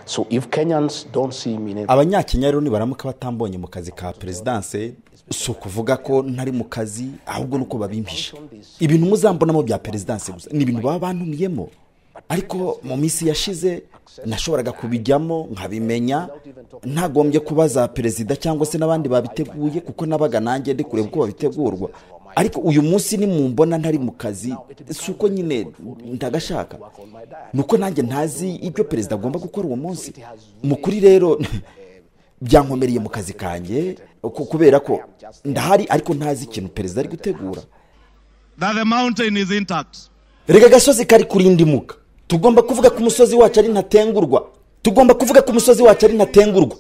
So if Kenyans don't see me in abanyakenya rero nibaramuka batambonye mu kazi ka perezidanse si ukuvuga ko ntari mu kazi ahubwo ni uko babimpishe ibintu muzambonamo bya perezidanse gusa ni ibintu baba bantumiyemo ariko mu minsi yashize nashoboraga kubijyamo nkabimenya ntagombye kubaza perezida cyangwa se n'abandi babiteguye kuko nabaga nanjye ndi kureba uko babitegurwa ariko uyu munsi ni mu mbona ntari mu kazi si uko nyine ndagashaka ni uko nanjye ntazi ibyo perezida agomba gukora uwo munsi mu kuri rero byankomereye mu kazi kanjye ku- kubera ko ndahari ariko ntazi ikintu perezida ari gutegura that the mountain is intact. rega agasozi kari kurindimuka tugomba kuvuga ko umusozi wacu ari ntatengurwa tugomba kuvuga ko umusozi wacu ari ntatengurwa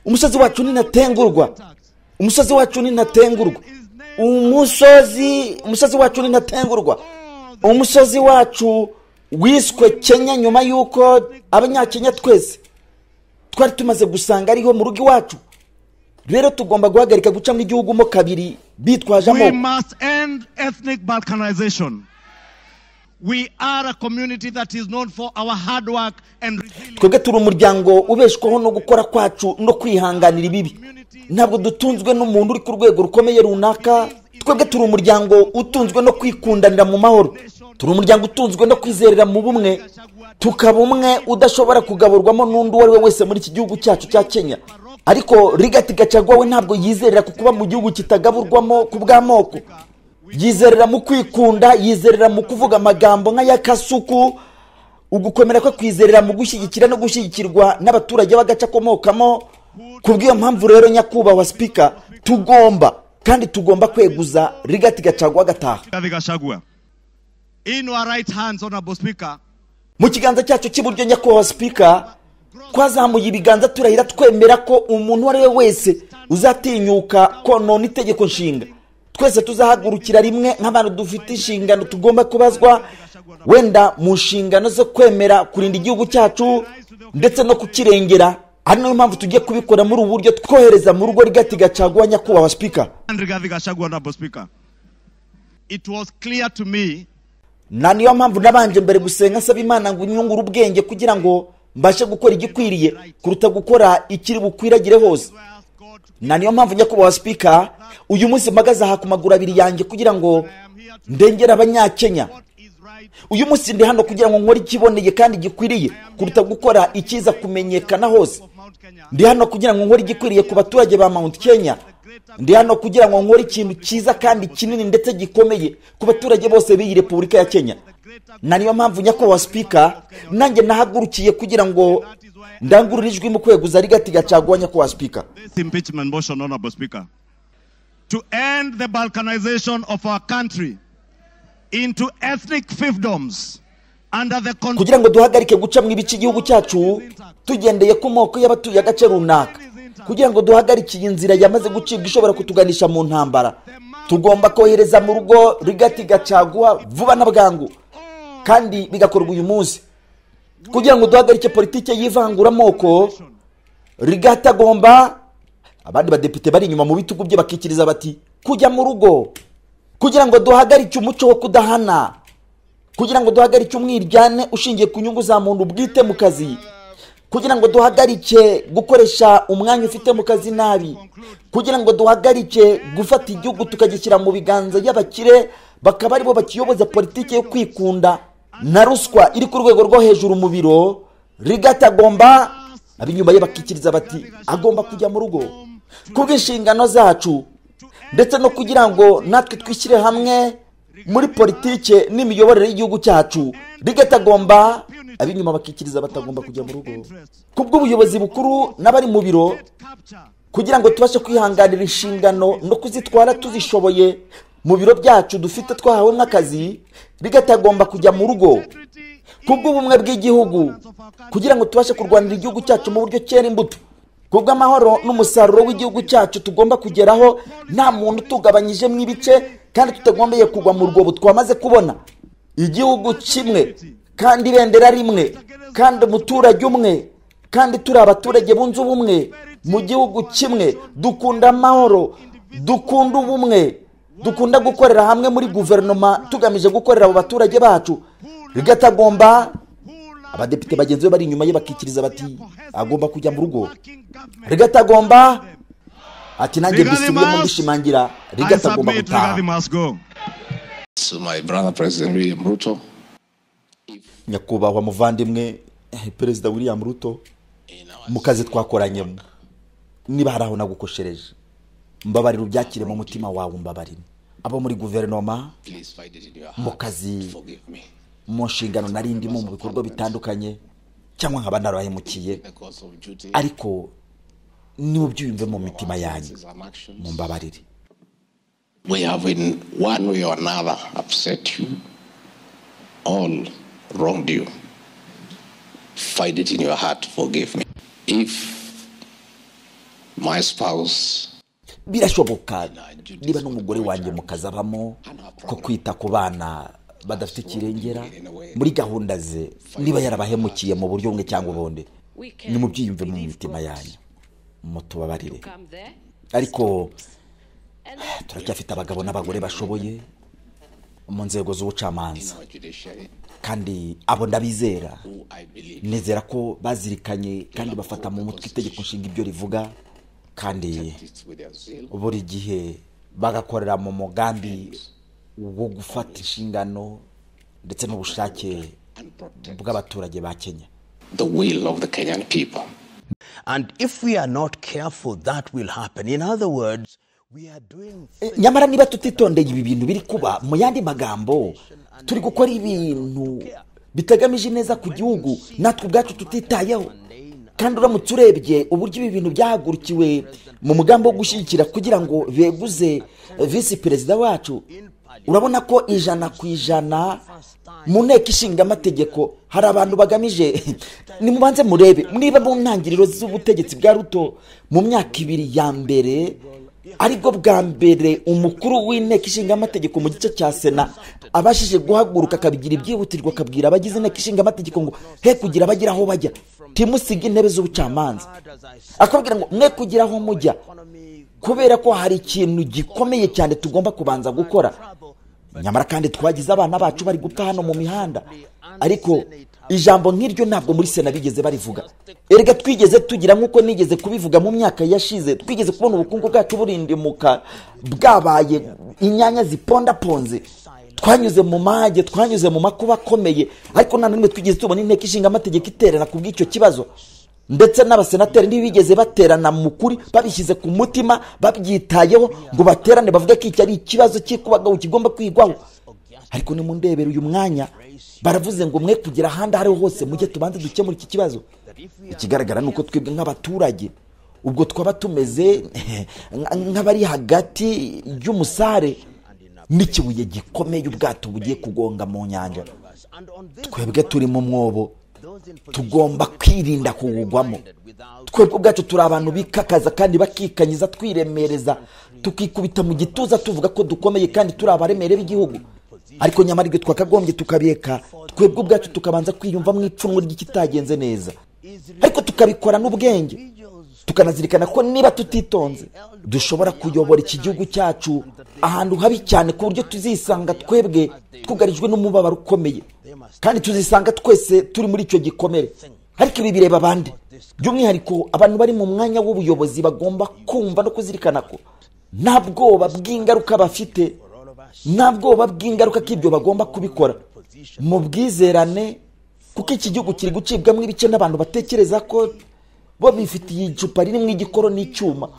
umusozi wacu ni ntatengurwa umusozi wacu ni ntatengurwa umusozi umusozi wacu ni ntatengurwa umusozi wacu wiswe kenya nyuma y'uko abanyakenya twese twari tumaze gusanga ariho mu rugo iwacu rero tugomba guhagarika gucamo igihugu mo kabiri bitwaje We amoko must end ethnic balkanization. We are a community that is known for our hard work and resilience. twebwe turi umuryango ubeshwaho no gukora kwacu no kwihanganira ibibi ntabwo dutunzwe n'umuntu uri ku rwego rukomeye runaka twebwe turi umuryango utunzwe no kwikundanira mu mahoro turi umuryango utunzwe no kwizerera mu bumwe tukaba umwe udashobora kugaburwamo n'undi uwo ari we wese muri iki gihugu cyacu cya kenya ariko rigati gacagwa we ntabwo yizerera ku kuba mu gihugu kitagaburwamo ku bw'amoko yizerera mu kwikunda yizerera mu kuvuga amagambo nk'ay'akasuku ugukomera kwe kwizerera mu gushyigikira no gushyigikirwa n'abaturage b'agace akomokamo ku bw'iyo mpamvu rero nyakubahwa sipika tugomba kandi tugomba kweguza rigati gacagwa agataha Rigathi Gachagua. In our right hands, Honorable Speaker, mu kiganza cyacu cy'iburyo nyakubahwa sipika twazamuye ibiganza turahira twemera ko umuntu uwo ari we wese uzatinyuka konona itegeko nshinga twese tuzahagurukira rimwe nk'abantu dufite inshingano tugomba kubazwa wenda mu nshingano zo kwemera kurinda igihugu cyacu ndetse no kukirengera ari nayo mpamvu tugiye kubikora muri ubu buryo twohereza mu rugo rigati gacagua nyakubahwa sipika and Rigathi Gachagua, Honorable Speaker, it was clear to me na niyo mpamvu nabanje mbere gusenga nsaba imana ngo inyungure ubwenge kugira ngo mbashe gukora igikwiriye kuruta gukora ikiri bukwiragire hose where else God na niyo mpamvu nyakubahwa sipika uyu munsi mpagaze aha ku maguru abiri yanjye kugira ngo ndengere abanyakenya what is right. uyu munsi ndi hano kugira ngo nkore ikiboneye kandi gikwiriye kuruta gukora ikiza kumenyekana hose of Mount Kenya. ndi hano kugira ngo nkore igikwiriye ku baturage ba mount kenya ndi hano kugira ngo nkore ikintu cyiza kandi kinini ndetse gikomeye ku baturage bose b'iyi repubulika ya kenya na niyo mpamvu nyakubahwa sipika nanjye nahagurukiye kugira ngo ndangurure ijwi mu kweguza rigati gacagua nyakubahwa sipika This impeachment motion, Honorable Speaker, to end the balkanization of our country into ethnic fiefdoms under the control kugira ngo duhagarike gucamo ibice igihugu cyacu tugendeye ku moko y'abatuye agace runaka kugira ngo duhagarike iyi nzira yamaze gucibwa ishobora kutuganisha mu ntambara tugomba kohereza mu rugo rigati gacaguha vuba na bwangu kandi bigakorwa uyu munsi kugira ngo duhagarike politiki y'ivanguramoko rigati agomba abandi badepite bari inyuma mu bitugu bye bakikiriza bati kujya mu rugo kugira ngo duhagarike umuco wo kudahana kugira ngo duhagarike umwiryane ushingiye ku nyungu za muntu bwite mu kazi kugira ngo duhagarike gukoresha umwanya ufite mu kazi nabi kugira ngo duhagarike gufata igihugu tukagishyira mu biganza y'abakire bakaba aribo bakiyoboza politiki yo kwikunda na ruswa iri ku rwego rwo hejuru mu biro rigata agomba ab'inyuma ye bakikiriza bati agomba kujya mu rugo ku bw'inshingano zacu ndetse no kugira ngo natwe twishyire hamwe muri politike n'imiyoborere y'igihugu cyacu rigatagomba ab'inyuma bakikiriza batagomba kujya mu rugo ku bw'ubuyobozi bukuru n'abari mu biro capture kugira ngo tubashe kwihanganira inshingano no kuzitwara tuzishoboye mu biro byacu dufite twahawe nk'akazi rigatagomba kujya mu rugo ku bw'ubumwe bw'igihugu kugira ngo tubashe kurwanira igihugu cyacu mu buryo cyera imbuto ku bw'amahoro n'umusaruro w'igihugu cyacu tugomba kugeraho nta muntu utugabanyijemo ibice kandi tutagombeye kugwa mu rwobo twamaze kubona igihugu kimwe kandi ibendera rimwe kandi umuturage umwe kandi turi abaturage bunze ubumwe mu gihugu kimwe dukunda amahoro dukunda ubumwe dukunda gukorera hamwe muri guverinoma tugamije gukorera abo baturage bacu rigatagomba who abadepite bagenzi be bari inyuma ye bakikiriza bati agomba kujya mu rugo rigata agomba ati nanjye Rigari mbisubiremo must- mbishimangira I rigata agomba submit gutaha Rigathi must go. to my brother President William Ruto nyakubahwa muvandimwe eh, perezida william ruto in our mu kazi twakoranyemo niba hari aho nagukoshereje mbabarira ubyakire mu mutima wawe mbabarire abo muri guverinoma please find it in your mu heart. kazi Forgive me. mu nshingano nari ndimo mu bikorwa bitandukanye cyangwa nkaba narahemukiye The cost of duty ariko niba ubyiyumve mu mitima yanyu is an action. mumbabarire We have in one way or another upset you, all wronged you. Find it in your heart, forgive me. If my spouse birashoboka niba n'umugore wanjye mu kazi abamo ko kwita ku bana badafite ikirengera muri gahunda ze niba yarabahemukiye mu buryo bumwe cyangwa ubundi nimubyiyumve mu mitima yanyu mutubabarire ariko turacyafite abagabo n'abagore bashoboye mu nzego z'ubucamanza or judiciary, kandi abo ndabizera who I believe nizera ko bazirikanye kandi bafata mu mutwe itegeko nshinga ibyo rivuga kandi is with their zeal, buri gihe bagakorera mu mugambi wo gufata inshingano ndetse n'ubushake bw'abaturage ba kenya the will of the Kenyan people. And if we are not careful, that will happen. In other words, we are doing E, nyamara niba tutitondeye ibi bintu biri kuba mu yandi magambo turi gukora ibintu bitagamije neza ku gihugu natwe ubwacu tutitayeho kandi uramutse urebye uburyo ibi bintu byahagurukiwe mu mugambi wo gushyigikira kugira ngo beguze eh, visi perezida wacu urabona ko ijana ku ijana mu nteko ishinga amategeko hari abantu bagamije nimubanze murebe niba mu ntangiriro z'ubutegetsi bwa ruto mu myaka ibiri ya mbere aribwo bwa mbere umukuru w'inteko ishinga amategeko mu gice cya sena abashije guhaguruka akabigira ibyihutirwa akabwira abagize inteko ishinga amategeko ngo he kugira abagera aho bajya timusige intebe z'ubucamanza akabwira ngo mwe kugira aho mujya kubera ko hari ikintu gikomeye cyane tugomba kubanza gukora nyamara kandi twagize abana bacu bari gupfa hano mu mihanda ariko ijambo nk'iryo ntabwo muri sena bigeze barivuga erega twigeze tugira nk'uko nigeze kubivuga mu myaka yashize twigeze kubona ubukungu bwacu burindimuka bwabaye inyanya zipondaponze twanyuze mu mage twanyuze mu makuba akomeye ariko nta na rimwe twigeze tubona inteko ishinga amategeko iterana ku bw'icyo kibazo ndetse n'abasenateri ntibigeze baterana mu kuri babishyize ku mutima babyitayeho ngo baterane bavuge ko iki ari ikibazo cy'ikubagahu kigomba kwigwaho ariko nimundebere uyu mwanya baravuze ngo mwe kugira ahandi aho ariho hose mujye tubanze dukemura iki kibazo ikigaragara ni uko twebwe nk'abaturage ubwo twaba tumeze nka- nk'abari hagati y'umusare n'ikibuye gikomeye ubwato bugiye kugonga mu nyanja us. And on this, twebwe turi mu mwobo those in position tugomba kwirinda kuwugwamo twebwe ubwacu turi abantu bikakaza kandi bakikanyiza twiremereza tukikubita mu gituza tuvuga ko dukomeye kandi turi abaremere b'igihugu ariko nyamara ibyo twakagombye tukabireka twebwe ubwacu tukabanza kwiyumva mu ipfunwe ry'ikitagenze neza ariko tukabikora n'ubwenge tukanazirikana ko niba tutitonze dushobora kuyobora iki gihugu cyacu ahantu habi cyane ku buryo tuzisanga twebwe twugarijwe n'umubabaro ukomeye kandi tuzisanga twese turi muri icyo gikomere ariko ibi bireba abandi by'umwihariko abantu bari mu mwanya w'ubuyobozi bagomba kumva no kuzirikana ko nta bwoba bw'ingaruka bafite nta bwoba bw'ingaruka k'ibyo bagomba kubikora mu bwizerane kuko iki gihugu kiri gucibwamo ibice n'abantu batekereza ko bo bifitiye icupa ririmo igikoro n'icyuma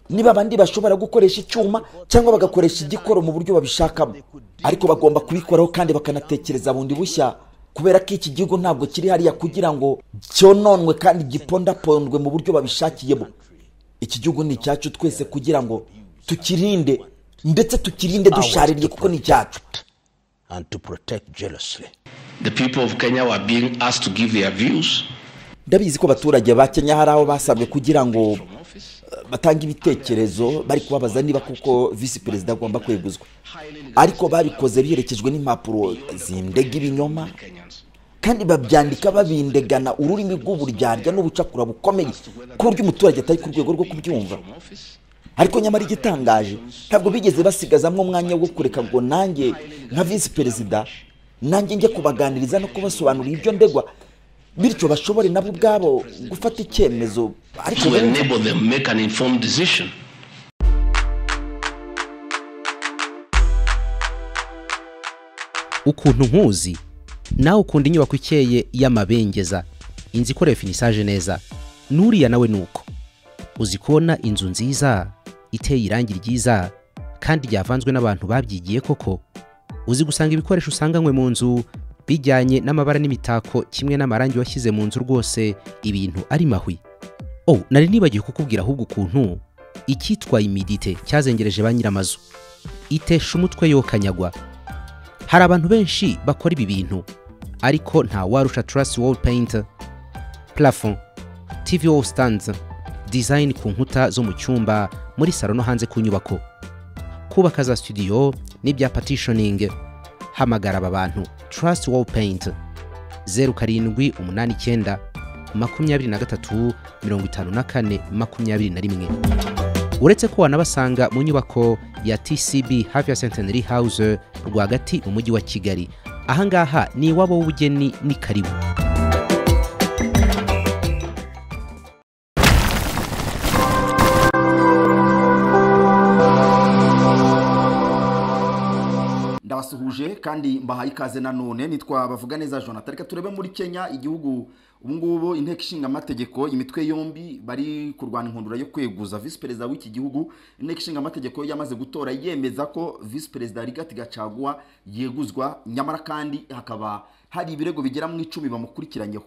niba abandi bashobora gukoresha icyuma cyangwa bagakoresha igikoro mu buryo babishakamo ariko bagomba kubikoraho kandi bakanatekereza bundi bushya kubera ko iki gihugu ntabwo kiri hariya kugira ngo cyononwe kandi gipondapondwe mu buryo babishakiyemo iki gihugu ni icyacu twese kugira ngo tukirinde ndetse tukirinde dushaririye kuko ni icyacu and to protect jealously. The people of Kenya were being asked to give their views. ndabizi ko abaturage ba kenya hari aho basabwe kugira ngo eh, batange ibitekerezo bari kubabaza niba kuko visi perezida agomba kweguzwa ariko babikoze biherekejwe n'impapuro zindega ibinyoma kandi babyandika babindegana ururimi rw'uburyarya n'ubucakura bukomeye ku buryo umuturage atari ku rwego rwo kubyumva ariko nyamara igitangaje ntabwo bigeze basigazamo umwanya wo kureka ngo nanjye nka visi perezida nanjye njya kubaganiriza no kubasobanurira ibyo ndegwa bityo bashobore nabo ubwabo gufata icyemezo ariko to enable them make an informed decision. ukuntu nkuzi nawe ukunda inyubako ikeye y'amabengeza inzu ikorewe finisaje neza n'uriya nawe ni uko uzi kubona inzu nziza iteye irangi ryiza kandi ryavanzwe n'abantu babyigiye koko uzi gusanga ibikoresho usanganywe mu nzu bijyanye n'amabara n'imitako kimwe n'amarangi washyize mu nzu rwose ibintu ari mahwi oh nari nibagiwe kukubwira ahubwo ukuntu icyitwa imidite cyazengereje ba nyiramazu itesha umutwe yokanyagwa hari abantu benshi bakora ibi bintu ariko nta warusha turasi wall paint plafond tv wall stands design ku nkuta zo mu cyumba muri salo no hanze ku nyubako kubaka za studio n'ibya partitioning hamagara aba bantu turasi wall paint zeru karindwi umunani icyenda makumyabiri na gatatu mirongo itanu na kane makumyabiri na rimwe uretse ko wanabasanga mu nyubako ya tcb hafi ya centenary house rwagati mu mujyi wa kigali ahangaha ni iwabo w'ubugeni ni karibu ndabasuhuje kandi mbahaye ikaze nanone nitwa bavuga neza jonathan reka turebe muri kenya igihugu ubungubu inteko ishinga amategeko imitwe yombi bari kurwana inkundura yo kweguza visi perezida w'iki gihugu inteko ishinga amategeko yamaze gutora yemeza ko visi perezida rigati gacagua yeguzwa nyamara kandi hakaba hari ibirego bigera mu icumi bamukurikiranyeho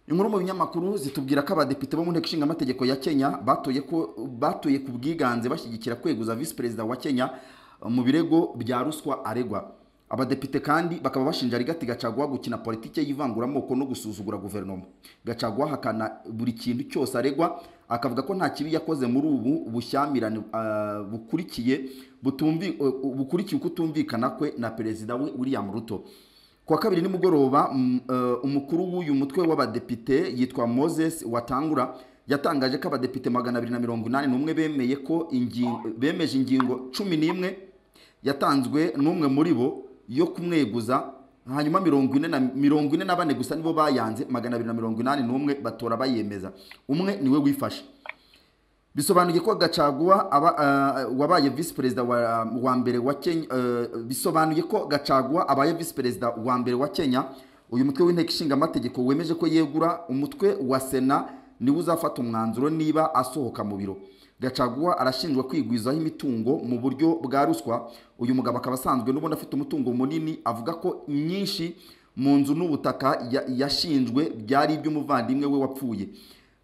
inkuru mu binyamakuru zitubwira ko abadepite bo mu nteko ishinga amategeko ya kenya batoye ko batoye ku bwiganze bashyigikira kweguza visi perezida wa kenya mu birego bya ruswa aregwa abadepite kandi bakaba bashinja rigati gacagwa gukina politiki y'ivanguramoko no gusuzugura guverinoma gacagwa hakana buri kintu cyose aregwa akavuga ko nta kibi yakoze muri ubu bushyamirane ah, bukurikiye butumvi- bukurikiye ukutumvikana kwe na perezida we william ruto kuwa kabiri nimugoroba mm, eh, umukuru w'uyu mutwe w'abadepite yitwa moses watangura yatangaje ko abadepite magana abiri na mirongo inani n'umwe bemeye ko ingingo bemeje ingingo cumi n'imwe yatanzwe n'umwe muri bo yo kumweguza hanyuma mirongo ine na mirongo ine na bane gusa nibo bayanze magana abiri na mirongo inani n'umwe batora bayemeza umwe niwe wifashe bisobanuye ko gacaguwa aba, uh, wabaye visi perezida wa, wa mbere wa kenya uh, bisobanuye ko gacaguwa abaye visi perezida wa mbere wa kenya uyu mutwe w'inteko ishinga amategeko wemeje ko yegura umutwe wa sena niwe uzafata umwanzuro niba asohoka mu biro gacaguwa arashinjwa kwigwizaho imitungo mu buryo bwa ruswa uyu mugabo akaba asanzwe n'ubundi afite umutungo munini avuga ko nyinshi mu nzu n'ubutaka ya- yashinjwe byari iby'umuvandimwe we wapfuye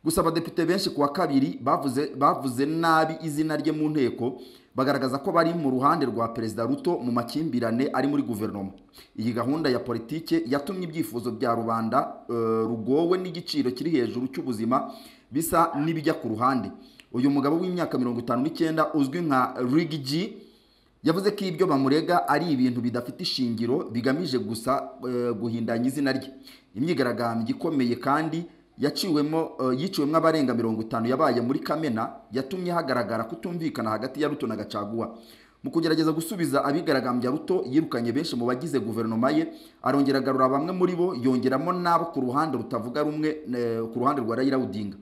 gusa abadepite benshi kuwa kabiri bavuze bavuze nabi izina rye mu nteko bagaragaza ko bari mu ruhande rwa perezida ruto mu makimbirane ari muri guverinoma iyi gahunda ya politike yatumye ibyifuzo bya rubanda eh, rugowe n'igiciro kiri hejuru cy'ubuzima bisa n'ibijya ku ruhande uyu mugabo w'imyaka mirongo itanu n'icyenda uzwi nka rigi G, yavuze ko ibyo bamurega ari ibintu bidafite ishingiro bigamije gusa eh, guhindanya izina rye imyigaragambyo ikomeye kandi yaciwemo eh, yiciwemo abarenga mirongo itanu yabaye muri kamena yatumye hagaragara kutumvikana hagati ya ruto na gacaguwa mu kugerageza gusubiza abigaragambya ruto yirukanye benshi mu bagize guverinoma ye arongera agarura bamwe muri bo yongeramo n'abo ku ruhande rutavuga rumwe eh, ku ruhande rwa rayira odinga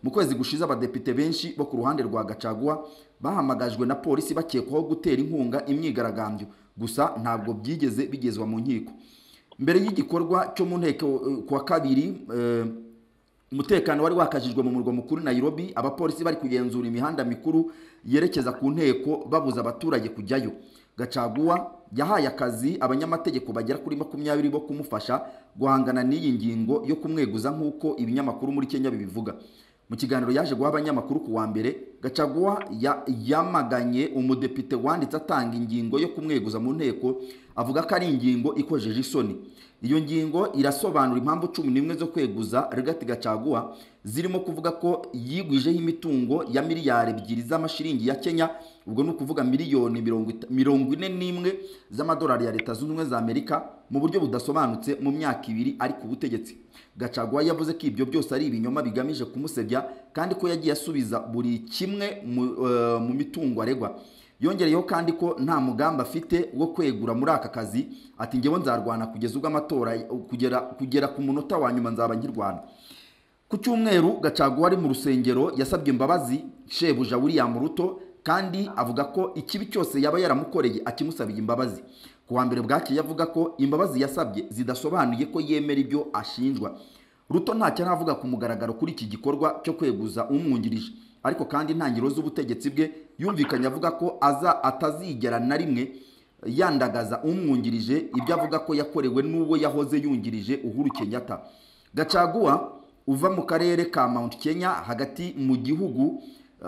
mu kwezi gushize abadepite benshi bo ku ruhande rwa gacaguwa bahamagajwe na polisi bakekwaho gutera inkunga imyigaragambyo gusa ntabwo byigeze bigezwa mu nkiko mbere y'igikorwa cyo mu nteko eh, ku wa kabiri eh, umutekano wari wakajijwe mu murwa mukuru Nairobi abapolisi bari kugenzura imihanda mikuru yerekeza ku nteko babuza abaturage kujyayo gacaguwa yahaye akazi abanyamategeko bagera kuri makumyabiri bo kumufasha guhangana n'iyi ngingo yo kumweguza nk'uko ibinyamakuru muri kenya bibivuga mu kiganiro yaje guha abanyamakuru ku wa mbere gacaguwa ya- yamaganye umudepite wanditse atanga ingingo yo kumweguza mu nteko avuga ko ari ingingo ikojeje isoni iyo ngingo irasobanura impamvu cumi n'imwe zo kweguza rigati gacaguwa zirimo kuvuga ko yigwijeho imitungo ya miliyari ebyiri z'amashiringi ya kenya ubwo ni ukuvuga miliyoni mirongo ita- mirongo ine n'imwe z'amadolari ya leta zunze ubumwe za amerika mu buryo budasobanutse mu myaka ibiri ari ku butegetsi gacaguwa yavuze ko ibyo byose ari ibinyoma bigamije kumusebya kandi ko yagiye asubiza buri kimwe mu, eh, mu mitungo aregwa yongereyeho kandi ko nta mugambi afite wo kwegura muri aka kazi ati ngewe nzarwana kugeza ubwo amatora kugera kugera ku munota wa nyuma nzaba nkirwana ku cyumweru gacagu wari mu rusengero yasabye imbabazi shebuja william ruto kandi avuga ko ikibi cyose yaba yaramukoreye akimusabiye imbabazi ku wa mbere bwakeye avuga ko imbabazi yasabye zidasobanuye ko yemera ibyo ashinjwa ruto ntacyo aravuga ku mugaragaro kuri iki gikorwa cyo kweguza umwungirije ariko kandi intangiriro z'ubutegetsi bwe yumvikanye avuga ko aza atazigera na rimwe yandagaza umwungirije ibyo avuga ko yakorewe n'uwo yahoze yungirije uhuru kenyatta gacaguwa uva mu karere ka mount kenya hagati mu gihugu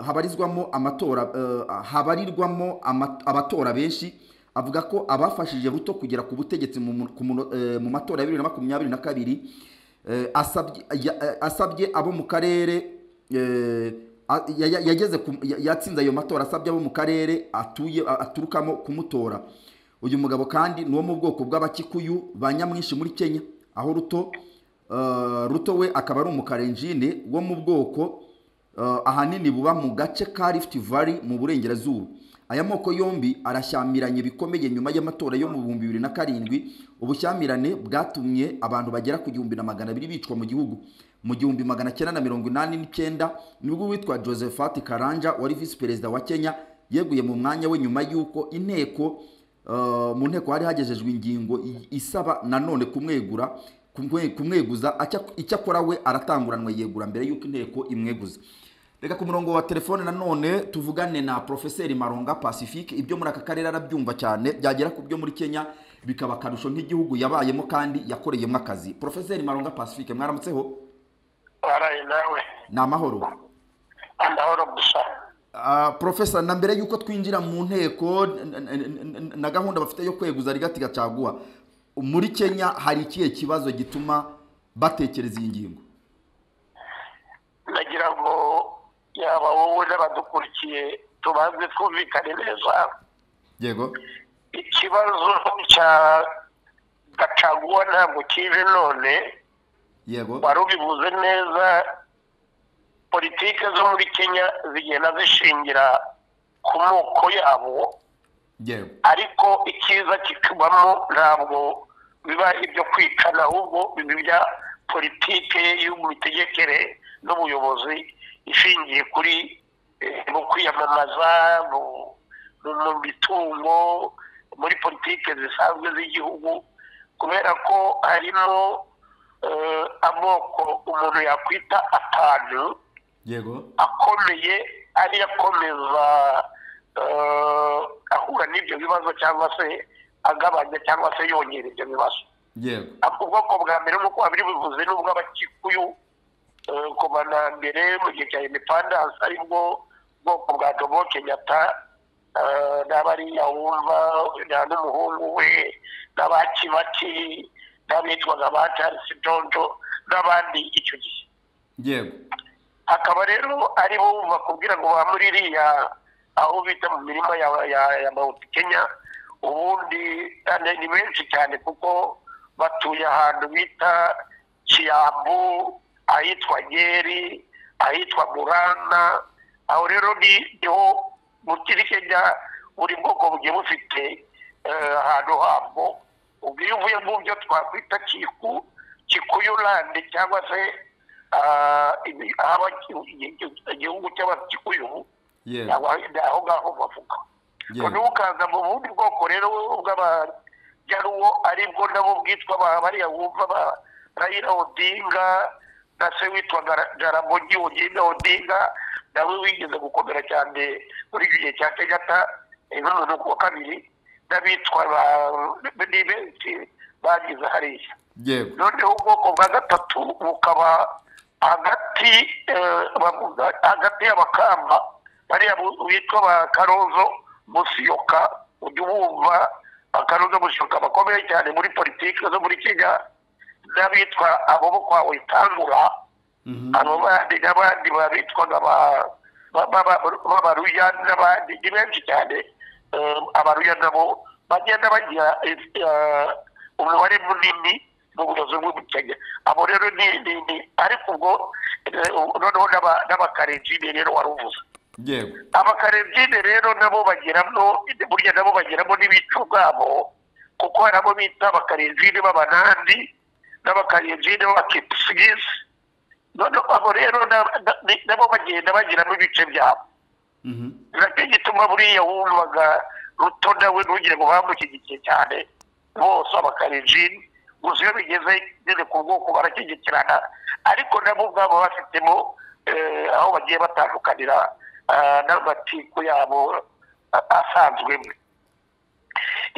habarizwamo amatora eh, habarirwamo ama- abatora benshi avuga ko abafashije ruto kugera ku butegetsi mu mu- ku muno- eh, mu matora ya bibiri na makumyabiri na kabiri eh, asabye ya- eh, asabye abo mu karere eh, a- ya- ya- yageze ku- ya- yatsinze ayo matora asabye abo mu karere atuye a- aturukamo kumutora uyu mugabo kandi ni uwo mu bwoko bw'abakikuyu ba nyamwinshi muri kenya aho ruto eh, ruto we akaba ari umukarenjine wo mu bwoko eh, ahanini buba mu gace ka rift valley mu burengerazuba aya moko yombi arashyamiranye bikomeye nyuma y'amatora yo mu bihumbi bibiri na karindwi ubushyamirane bwatumye abantu bagera ku gihumbi na magana abiri bicwa mu gihugu mu gihumbi magana cyenda na mirongo inani n'icyenda nibwo uwitwa josephat karanja wari visi perezida wa kenya yeguye mu mwanya we nyuma y'uko inteko eh, mu nteko hari hagejejwe ingingo i- isaba nanone kumwegura kumwe- kumweguza acya- icyakora we aratanguranwa yegura mbere y'uko inteko imweguza reka ku murongo wa telefone nanone tuvugane na profeseri maronga pacifique ibyo muri aka karere arabyumva cyane byagera ku byo muri kenya bikaba akarusho nk'igihugu yabayemo kandi yakoreyemo akazi profeseri maronga pacifique mwaramutseho waraye nawe ni amahoro amahoro gusa Ah, profesa na mbere y'uko twinjira mu nteko n- n- n- na gahunda bafite yo kweguza rigati gacaguwa muri kenya hari ikihe kibazo gituma batekereza iyi ngingo nagira ngo yaba wowe n'abadukurikiye tubanze twumvikane neza yego ikibazo cya gacaguwa ntabwo kije none yego wari ubivuze neza politike zo muri kenya zigenda zishingira ku moko yabo yego ariko icyiza kikubamo ntabwo biba ibyo kwicana ahubwo biba ibya politike y'ubutegekere n'ubuyobozi ishingiye kuri eh, mu kwiyamamaza mu- mu- mu mitungo muri politike zisanzwe z'igihugu kubera ko harimo eh, amoko umuntu yakwita atanu yego akomeye ariyo akomeza eh, ahura n'ibyo bibazo cyangwa se agabanya cyangwa se yongera ibyo bibazo yego ubwoko bwa mbere nk'uko babiri bivuze ni ubw'abakikuyu eh, kuva na mbere mu gihe cya independence aribwo bwoko bwa dobo kenyatta eh, n'abariya wumva na n'umuhungu we n'abakibaki n'abitwaga ba charles jojo n'abandi icyo gihe yego hakaba rero ari bo bakubwira ngo ba muri iriya aho bita mu mirima ya, ya, ya Mount Kenya ubundi kandi ni benshi cyane kuko batuye ahantu bita Kiambu ahitwa Nyeri ahitwa Murana aho rero ni niho muri Kenya buri bwoko bugiye bufite eh, ahantu habwo ubwo iyo uvuye mu byo twakwita kiku kikuyulande cyangwa se ah, ibi- ahaba igihugu cy'abakikuyu yego aho aho ngaho bavuga yego noneho ukaza mu bundi bwoko rero bw'abajaruwo aribwo nabo bwitwa ba- bariya wumva ba rayira odinga na se witwaga Ra- jaramogi odinga odinga nawe wigeze gukomera cyane muri icyo gihe cya kenyatta eh, n'umuntu ku wa kabiri n'abitwa ba- ni benshi bagize hariya yego noneho ubwoko bwa gatatu bukaba hagati eh, bavuga hagati y'abakamba bariya bu- bitwa ba karozo musiyoka ujya ubumva akarozo musiyoka bakomeye cyane muri politiki zo muri kenya n'abitwa abo bo kwa witangura abo bandi n'abandi babitwaga ba- ba- ba- b'abaruya n'abandi ni benshi cyane Eh, abaruya nabo bagenda bagira eh, umubare munini mu buyobozi bw'ubukenya abo rero ni ni ni ariko ubwo eh, noneho n'aba- n'abakarenjini rero wari uvuze yego abakarebye rero nabo bagiramo burya nabo bagiramo n'ibice ubwabo kuko hari abo bita abakarebye b'abanandi n'abakarebye b'abakipisigisi noneho abo rero na- na- ni- nabo bagenda bagiramo ibice byabo nacyo gituma buriya wumvaga ruto nawe ntugire ngo bamushyigikiye cyane bose abakarebye gusa iyo bigeze nyine ku bwoko barakigikirana ariko nabo ubwabo bafitemo eh, aho bagiye batandukanira ah, n'amatiku yabo ah, asanzwemo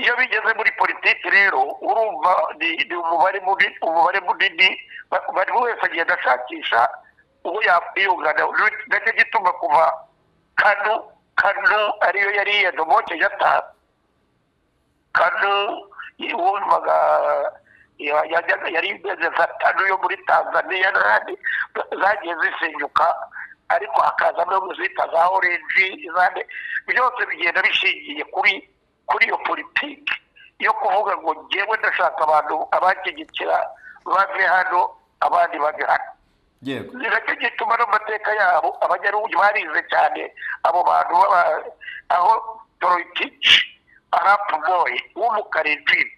iyo bigeze muri politiki rero urumva ni ni umubare munini umubare munini ba- buri wese agenda ashakisha uwo yakwiyungana Ni- nacyo gituma kuva kanu kanu ariyo yari iya domoke gatanu kanu wumvaga ya- yajyaga- yari imeze nka kanu yo muri tanzaniya n'ahandi zagiye zisenyuka ariko hakazamo zita za orenji izandi byose bigenda bishingiye kuri kuri iyo politiki yo kuvuga ngo ngewe ndashaka abantu abanshyigikira bave hano abandi bave hano yego nicyo gituma n'amateka yabo abanyarugi barize cyane abo bantu baba aho toroyitici arapu boyi w'umukarinjini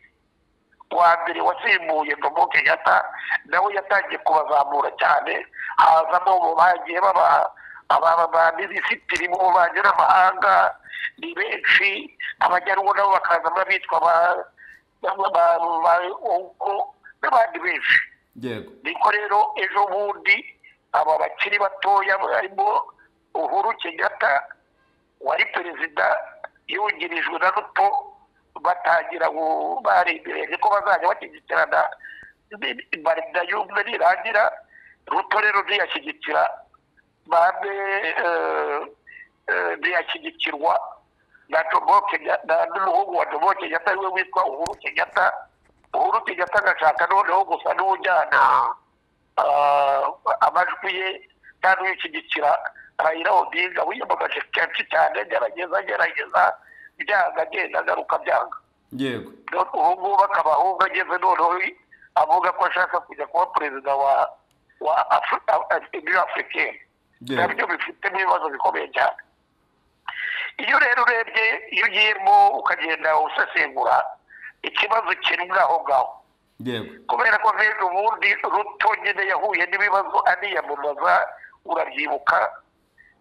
wa mbere wasimbuye domoke yata nawe yatangiye kubazamura cyane hazamo bo bagiye baba ababa ba minisitiri mu bubanyi n'amahanga ni benshi abajyanwa nabo bakazamo abitwa ba ba- ba- ba- Onko n'abandi benshi yego niko rero ejo bundi aba bakiri batoya barimo uhuru kenyatta wari perezida yungirijwe na ruto batangira gu- barembereje ko bazajya bashyigikirana barida y'umwe nirangira ruto rero ntiyashyigikira bambe eh, eh, ntiyashyigikirwa na Jomo Kenya- na- n'umuhungu wa domo kenyatta ariwe witwa uhuru kenyatta uhuru kenyatta agashaka noneho gusa n'ujyana ah, amajwi ye kandi wikigikira rayira odinga wiyamamaje kenshi cyane gerageza gerageza byanga agenda agaruka byanga yego None ubu ngubu akaba ahubwo ageze noneho avuga ko ashaka kujya kuba perezida wa wa afurika afurikeni yego nabyo bifitemo ibibazo bikomeye cyane iyo rero urebye iyo ugiyemo ukagenda usesengura ikibazo kiri aho ngaho yego kubera ko rero ubundi ruto nyine yahuye n'ibibazo aniyamamaza urabyibuka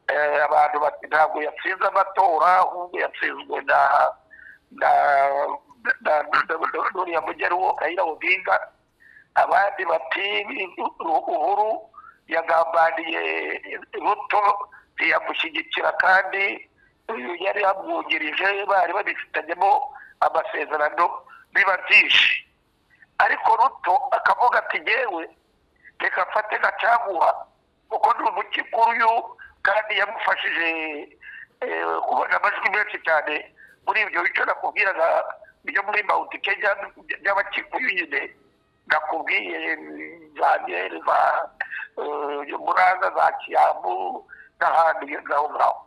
Eh, abantu bati ntabwo yatsinze amatora ahubwo yatsinzwe na na na na- na- n'uriya mugeruwo kayira odinga abandi bati uhuru yagambaniye ruto ntiyamushyigikira kandi uyu yari yamwungirije bari babifitanyemo amasezerano biba byinshi ariko ruto akavuga ati ngewe reka mfate gacagura kuko ni umukikuru uyu kandi yamufashije eh, kubona amajwi menshi cyane muri ibyo bice nakubwiraga byo muri mount kenya by'abakikuyu nyine nakubwiye mm, za nyeri za eh, muranda za kiyamu n'ahandi ngaho ngaho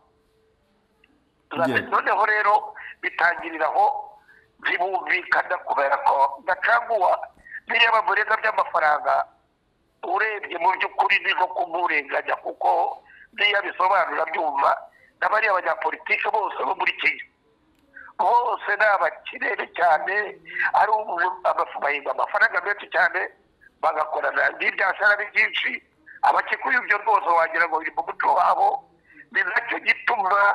Yeah. noneho rero bitangirira aho zibumvikana kubera ko gacaguwa biriya bamurenga by'amafaranga urebye mu by'ukuri ni nko kumurenganya kuko niyo abisobanura byumva na bariya banyapolitike bose bo muri kenya bose ni abakirere cyane ari ubu- amafu- bahimba amafaranga menshi cyane bagakorana n'ibyashara ari byinshi abakikuye ibyo rwose wagira ngo biri mu muco wabo ni nacyo gituma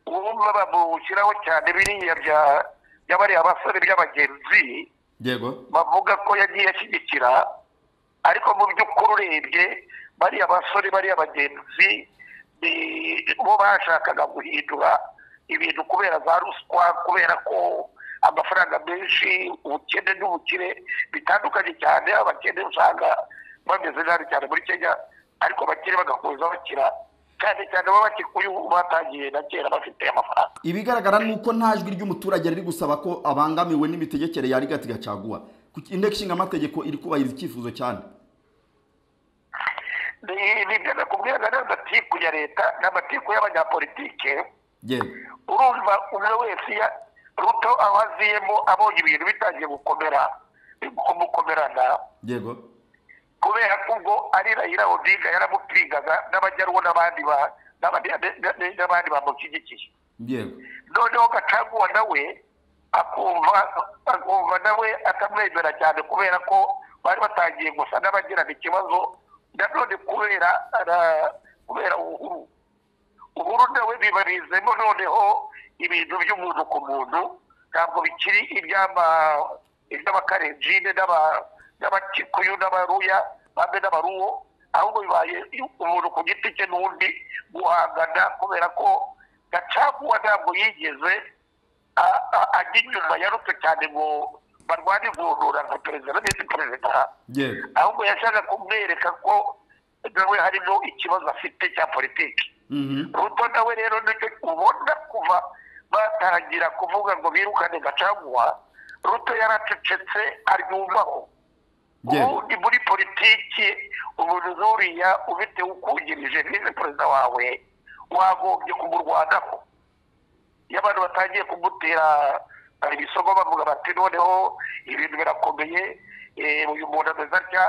wumva bamushyiraho cyane biriya bya bya bariya basore by'abagenzi yego bavuga ko yagiye ashyigikira ariko mu by'ukuri urebye bariya basore bariya bagenzi ni- bo bashakaga guhindura ibintu kubera za ruswa kubera ko amafaranga menshi ubukene n'ubukire bitandukanye cyane abakene usanga bameze nabi cyane muri kenya ariko abakire bagakomeza bakira cyane cyane baba bakikuye ubu batangiye na kera bafite amafaranga ibigaragara ni uko nta jwi ry'umuturage riri gusaba ko abangamiwe n'imitegekere ya rigati gacaguwa Kuki- inteko ishinga amategeko iri kubahiriza icyifuzo cyane Ni- ni ibyo nakubwiraga n'amatiku ya leta n'amatiku y'abanyapolitike yego urumva umwe wese ya- ruto aho aziyemo abonye ibintu bitangiye gukomera kumukomerana yego kubera ko ubwo ari rayira odinga yaramupingaga n'abajyanwa n'abandi ba- n'abandi- n'abandi- n'abandi bamushyigikiye yego noneho gacaguwa nawe akumva akumva nawe atamwemera cyane kubera ko bari batangiye gusa n'abagirana ikibazo nanone kubera ara- kubera uhuru uhuru nawe bibarizemo noneho ibintu by'umuntu ku muntu ntabwo bikiri iby'ama iby'abakarenjine n'aba- n'abakikuyu n'abaruya bamwe n'abaruwo ahubwo bibaye umuntu ku giti cye n'undi guhangana kubera ko gacaguwa ntabwo yigeze a- a- ajya inyuma yarutse cyane ngo barwane ivunura nka perezida na visi perezida yego ahubwo yashaka kumwereka ko nawe harimo ikibazo afite cya politiki Mhm. ruto nawe rero nicyo ubona kuva batangira kuvuga ngo birukane gacaguwa ruto yaracecetse aryumaho Yego. ubu ni muri politiki umuntu nk'uriya ufite ukungirije visi perezida wawe wagombye kumurwanaho iyo abantu batangiye kumutera eh, ibisogo bavuga bati noneho ibintu birakomeye eh, uyu muntu ameze atya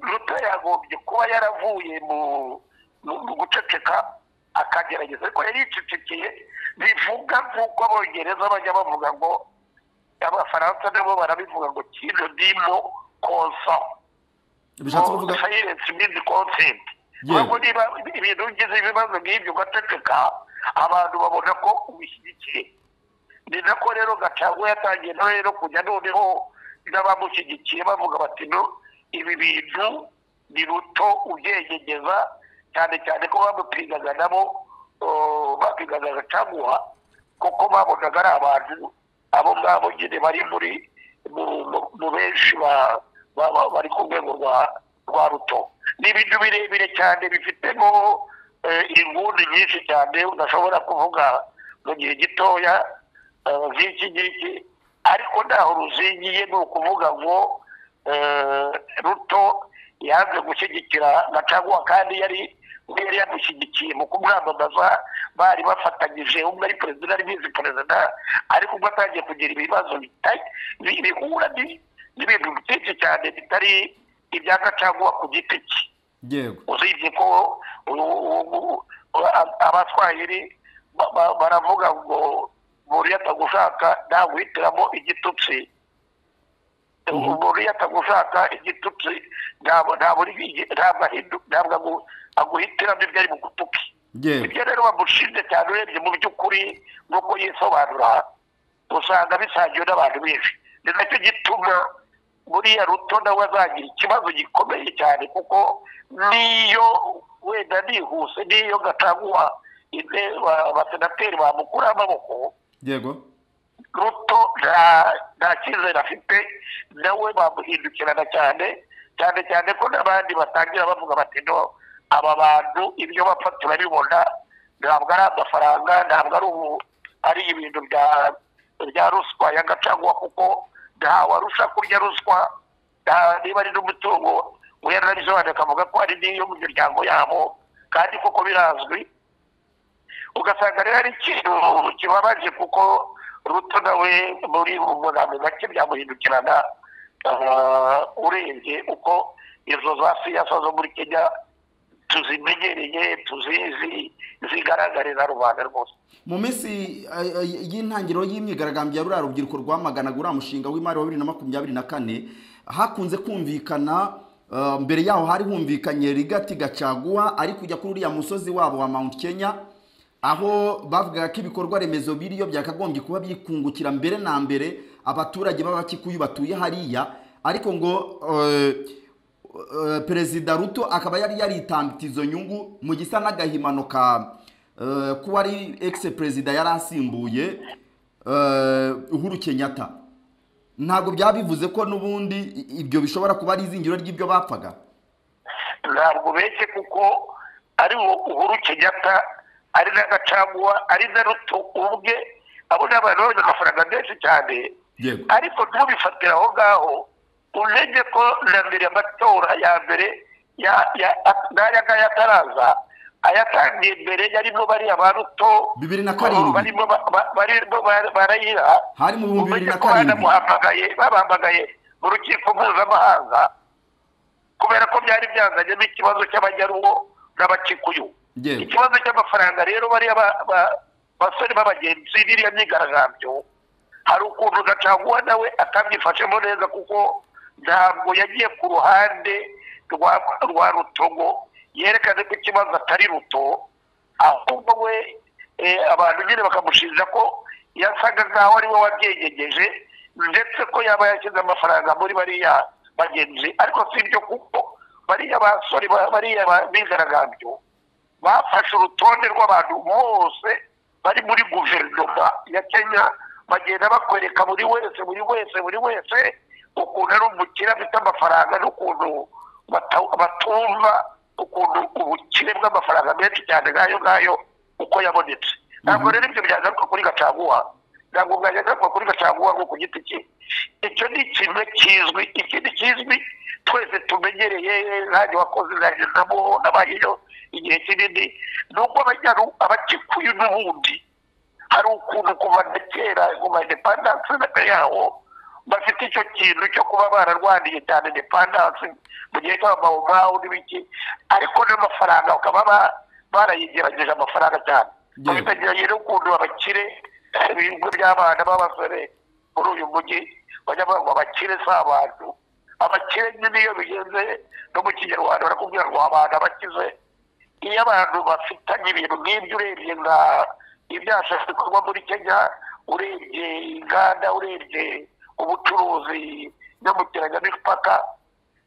ruto yagombye kuba yaravuye mu mu mu guceceka akagerageza ariko yari yicecekeye bivuga nk'uko abongereza bajya bavuga ngo abafaransa nabo barabivuga ngo kino ndimo konsa bishatse kuvuga silence means consent Yewe. ahubwo niba ibintu ugize ibibazo nk'ibyo ugaceceka abantu babona ko ubishyigikiye ni nako rero gacagwa yatangiye no rero kujya noneho n'abamushyigikiye bavuga bati no ibi bintu ni ruto ubyenyegeza cyane cyane ko bamupigaga nabo oh, bapigaga gacaguha kuko babonaga ari abantu abo ngabo nyine bari muri mu- mu- mu benshi ba- ba- ba- bari ku rwego rwa rwa ruto ni ibintu birebire cyane bifitemo eh, inguni nyinshi cyane udashobora kuvuga mu gihe gitoya eh, nk'iki ngiki ariko ntaho ruzingiye ni ukuvuga ngo eh, ruto yanze gushyigikira gacaguwa kandi yari yari yamushyigikiye mu kumwamamaza bari bafatanyije umwe ari perezida undi ari visi perezida ariko ubwo atangiye kugira ibibazo bita- bi- bihura ni- n'ibintu byinshi cyane bitari ibya gacaguwa ku giti cye yego usibye ko u- u- u- a- abaswahili ba- ba- baravuga ngo umuntu iyo atagushaka ntaguhitiramo igitutsi umuntu iyo atagushaka igitutsi ntabwo ntabwo ari- ntabwo ahindu- ntabwo agu- aguhitiramo ibyo ari bugutuke yego ibyo rero bamushinje cyane urebye mu by'ukuri nk'uko yisobanura usanga bisangiwe n'abantu benshi ni nacyo gituma buriya ruto nawe azagira ikibazo gikomeye cyane kuko niyo wenda nihuse niyo gacaguwa inte- ba- abasenateri bamukuraho amaboko yego ruto nta- nta cyizere afite nawe bamuhindukirana cyane cyane cyane ko n'abandi batangira bavuga bati no aba bantu ibyo bapfa turabibona ntabwo ari amafaranga ntabwo ari ubu ari ibintu bya bya ruswa ya gacaguwa kuko ntawarusha kurya ruswa nta- niba ari n'umutungo yaranabisobanuye akavuga ko ari n'iyo mu miryango yabo kandi koko birazwi ugasanga rero ari ikintu kibabaje kuko ruto nawe muri ubunani gake byamuhindukirana ah, urebye uko izo za siyasa zo muri kenya tuzimenyereye tuzizi zigaragarira rubanda rwose mu minsi ay- ay- y'intangiriro y'imyigaragambyo ya ruriya rubyiruko rwamaganaga uriya mushinga w'imari wa bibiri na makumyabiri na kane hakunze kumvikana eh, mbere yaho hari humvikanye rigati gacaguwa ari kujya kuri uriya musozi wabo wa mount kenya aho bavugaga ko ibikorwa remezo biriyo byakagombye kuba byikungukira mbere na mbere abaturage b'abakikuyu batuye hariya ariko ngo eh, eh, perezida ruto akaba yari yaritambitse izo nyungu mu gisa n'agahimano ka eh, kuba ari ex perezida yari asimbuye eh, uhuru kenyatta ntabwo byaba bivuze ko n'ubundi i- ibyo bishobora kuba ari izingiro ry'ibyo bapfaga ntabwo beshye kuko ari wo uhuru kenyatta ari na gacaguwa ari na ruto ubwe abo ni abantu babonye amafaranga menshi cyane yego ariko ntubifatire aho ngaho umenye ko na mbere amatora ya mbere ya- ya- n'aya ngaya ataraza ayatangiye mbere yarimo bariya ba ruto Bibiri na karindwi. barimo ba- ba- barimo ba- barayira Hari mu bihumbi bibiri na umenye ko karindwi. banamuhamagaye babahamagaye mu rukiko mpuzamahanga kubera ko byari byazanyemo ikibazo cy'abajyaruwo n'abakikuyu yewe ikibazo cy'amafaranga rero bariya ba- ba- basore b'abagenzi biriya myigaragambyo hari ukuntu gacaguwa nawe atabyifashemo neza kuko ntabwo yagiye ku ruhande rwa rwa rutogo yerekane ko ikibazo atari ruto ahubwo we eh, abantu nyine bakamushinja ko yasaga nk'aho ari we wabyenyegeje ndetse ko yaba yashyize amafaranga muri bariya bagenzi ariko si ibyo kuko bariya basore ba- bariya ba- bigaragambyo bafashe urutonde rw'abantu bose bari muri guverinoma ya kenya bagenda bakwereka buri wese buri wese buri wese ukuntu ari umukire afite amafaranga n'ukuntu bata- batumva ukuntu ubukire bw'amafaranga menshi cyane nk'ayo ngayo uko yabonetse ntabwo rero ibyo byagaruka kuri gacaguwa ntabwo byagaruka kuri gacaguwa ngo ku giti cye icyo ni ikintu kizwi ikindi kizwi twese tumenyereye nanjye wakoze nanjye namuho nabayeyo igihe kinini ni uko abanyaru- abakikuyu n'ubundi hari ukuntu kuva na kera kuva indepandanse mbere yaho bafite icyo kintu cyo kuba bararwaniye cyane indepandanse mu gihe cy'amawomawu n'ibiki ariko n'amafaranga bakaba ba- barayigerageje amafaranga cyane Yeah. babitegerageje n'ukuntu abakire ibigo by'abana b'abasore muri uyu mujyi bajya bavuga ngo abakire si abantu abakire nyine iyo bigenze no mu kinyarwanda barakubwira ngo abantu abakize iyo abantu bafitanye ibintu nk'ibyo urebye nka ibyashaka bikorwa muri kenya urebye inganda urebye ubucuruzi nyambukiranya n'imipaka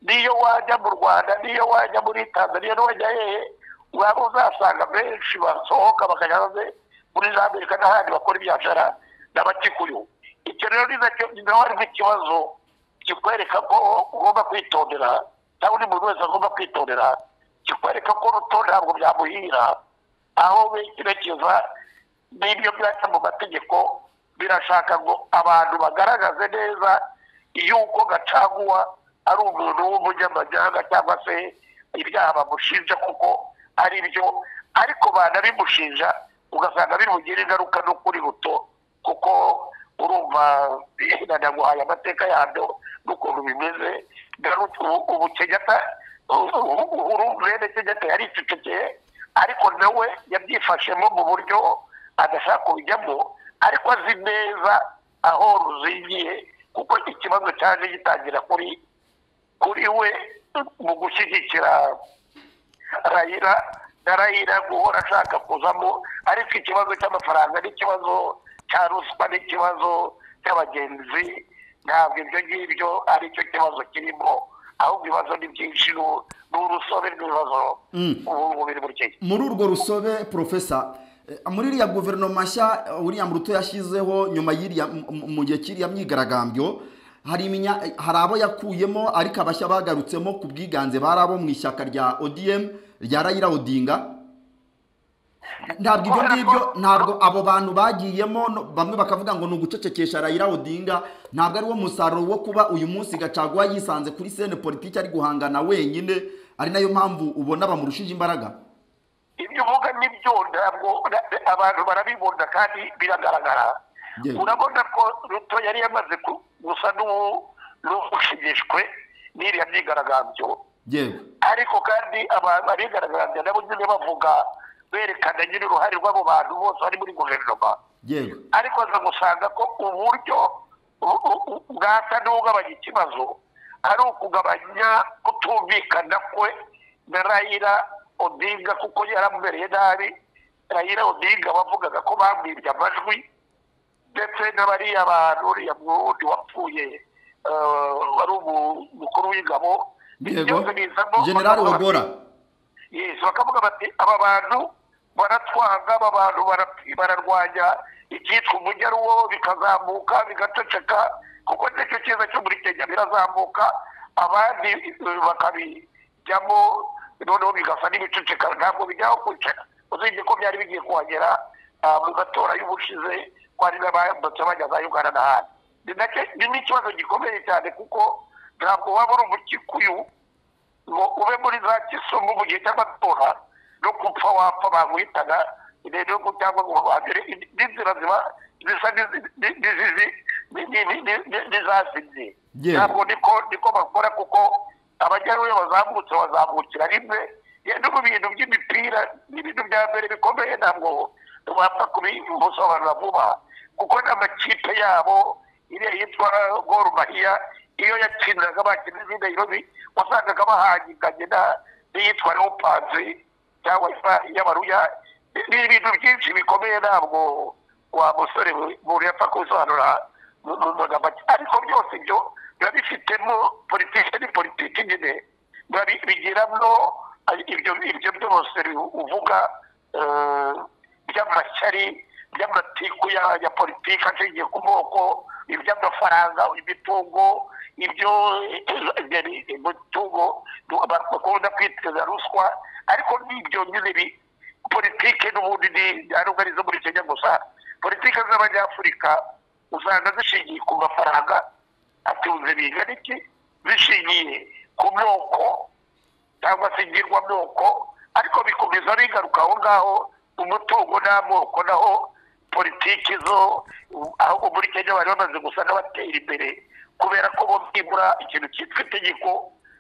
n'iyo wajya mu rwanda n'iyo wajya muri tanzania n'uwajya hehe uraba uzasanga benshi basohoka bakajya hanze muri za amerika n'ahandi bakora ibyashara n'abakikuyu icyo rero ni nacyo ni naho harimo ikibazo kikwereka ko ugomba kwitondera cyangwa undi muntu wese agomba kwitondera kikwereka ko ruto ntabwo byamuhira aho bekerekeza n'ibyo byajya mu mategeko birashaka ngo abantu bagaragaze neza yuko gacaguwa ari umuntu w'umunyamahanga cyangwa se ibyaha bamushinja kuko ari byo ariko banabimushinja ugasanga bimugira ingaruka no kuri ruto kuko urumva nanaguhaye amateka yabyo n'ukuntu bimeze garutse ubu- ubu kenyata urumvene kenyata yaricecekeye ariko nawe yabyifashemo mu buryo adashaka kubijyamo ariko azi neza aho ruzingiye kuko ikibazo cyaje gitangira kuri kuri we mu gushyigikira rayira na rayira guhora ashaka kuzamo ariko ikibazo cy'amafaranga n'ikibazo cya ruswa n'ikibazo cy'abagenzi ntabwo ibyo ngibyo ari cyo kibazo kirimo ahubwo ibibazo ni byinshi ni- ni urusobe rw'ibibazo ubu ngubu biri muri kenya muri urwo rusobe porofesa eh, muri iriya guverinoma nshya eh, william ruto yashyizeho nyuma y'iriya mu- mu- mu gihe cy'iriya myigaragambyo hari iminya- eh, hari abo yakuyemo ariko abashya bagarutsemo ku bwiganze bari abo mu ishyaka rya odm rya rayira odinga ntabwo ibyo ngibyo ntabwo abo bantu bagiyemo no- bamwe bakavuga ngo ni ugucecekesha rayira odinga ntabwo ari wo musaruro wo kuba uyu munsi gacaguwa yisanze kuri sene politiki ari guhangana wenyine ari nayo mpamvu ubona bamurushije imbaraga ibyo uvuga nibyo ntabwo na- na- abantu barabibona kandi biragaragara Yewe. urabona ko ruto yari yamaze ku- gusa n'uwo- n'ushimishwe n'iriya myigaragambyo yewe ariko kandi abantu abigaragambya nabo nyine bavuga berekana nyine uruhare rw'abo bantu bose bari muri guverinoma yewe ariko aza gusanga ko uburyo u- u- u- bwasa n'ugabanya ikibazo ari ukugabanya kutumvikana kwe na rayira odinga kuko yaramubereye nabi rayira odinga bavugaga ko bamwibye amajwi ndetse n'abariya bantu uriya mwundi wapfuye eh, wari umu- umukuru w'ingabo yego Byose bizamo- generali bakavuga wagora bati- Yes, bakavuga bati aba bantu baratwanga aba bantu bara- bararwanya icyitwa umujyi ari wo bikazamuka bigaceceka kuko nicyo cyiza cyo muri kenya birazamuka abandi eh, bakabijyamo noneho bigasa n'ibiceceka ntabwo bijyaho kwicara uzibye ko byari bigiye kuhagera ah, mu matora y'ubushize ko ari n'abambutse bajya za uganda n'ahandi Ni nacyo- ni n'ikibazo gikomeye cyane kuko ntabwo waba uri umukikuyu ngo ube muri za kisumu mu gihe cy'amatora no kupfa wapfa baguhitana rero ko cyangwa ngo bagire n'inzira ziba zisa n'izi- ni- n'izizi ni- ni- ni- ni- ni- n'izazimye Yewe. ntabwo niko niko bakora kuko abajyaruye bazamutse bazamukira rimwe no mu bintu by'imipira ni ibintu bya mbere bikomeye ntabwo wapfa kubimusobanura vuba kuko n'amakipe yabo iriya yitwa gor mahiya iyo yakinaga bakina izindi nairobi wasangaga bahangikanye na- n'iyitwa leopards cyangwa isa- y'abaruya ni ibintu byinshi bikomeye ntabwo wa musore muntu yapfa kubisobanura mu mu magambo ake. ariko byose ibyo biba bifitemo politiki ni politiki nyine biba bi- bigiramo ibyo ibyo byose uvuga eh, by'amashyari by'amatiku ya ya politiki ashingiye ku moko iby'amafaranga imitungo ibyo imitungo bakunda kwiteza ruswa ariko n'ibyo nyine bi- politike n'ubundi ni ntabwo ari izo muri kenya gusa politike z'abanyafurika usanga zishingiye ku mafaranga atunze bingana iki zishingiye ku moko cyangwa se ingirwamoko ariko bikomeza bigaruka aho ngaho umutungo n'amoko naho politiki zo aho muri kenya bari bamaze gusa n'abatera imbere kubera ko bo byibura ikintu cyitwa itegeko